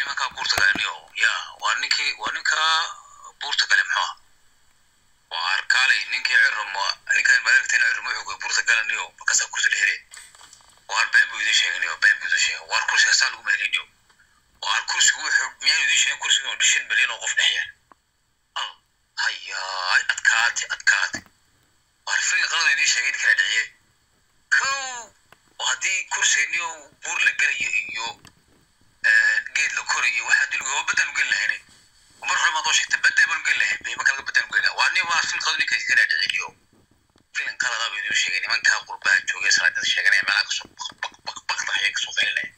nimankaa buurta galaniyo ya waa ninkii waa ninkaa buurta gale muxuu ah waa arkaalay ninkii cirum ninkan mareegteen cirum wuxuu buurta galaniyo markaasaa kursi la hele waar been buu idin sheeganayo been buu idin sheegay waar kursiga saa lagu mehelinayo waar kursigu wuxuu miyaan idin sheegin kursiga shan milyan oo qof dhex yaal al hayaay adkaate adkaate waar firin qalada idin sheegay kala dhiciye kow haddii kursigniyo buur la gelayo iyo geed la korayo waxaa dulga waa badan geli lahayne mar hore maad oo sheegtay badan baan geli lahayn bay marka laga badan geli lahaa waa nin waa fil qadni ka iska dhaadhiciliyo filin qalada buu idin sheegay nimankaa qurbaha joogay salaadada sheeganaya meelaha kasoo baq baq baq baqda ayay kasoo qaylinaya